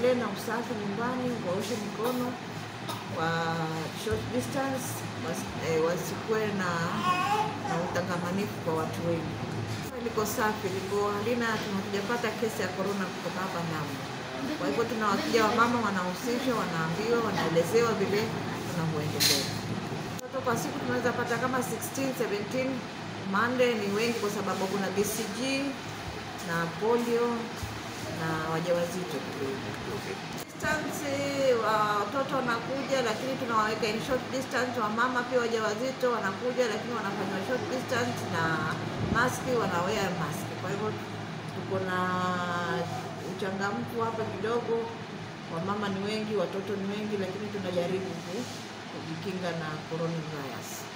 tuendelee na usafi nyumbani, waoshe mikono wa short distance, wasi- eh, wasikuwe na, na utangamanifu kwa watu wengi. Liko safi, liko halina, hatujapata kesi ya corona kutoka hapa Lamu. Kwa hivyo tuna wakija wamama wanahusishwa, wanaambiwa, wanaelezewa vile tunavyoendelea. Watoto kwa siku tunaweza pata kama 16 17 Monday ni wengi kwa sababu kuna BCG na polio na wajawazito. Distance wa- watoto wanakuja, lakini tunawaweka in short distance. Wamama pia wajawazito wanakuja, lakini wanafanywa short distance na maski, wanawea maski. Kwa hivyo tuko na uchangamfu hapa kidogo. Wamama ni wengi, watoto ni wengi, lakini tunajaribu ku- kujikinga na coronavirus.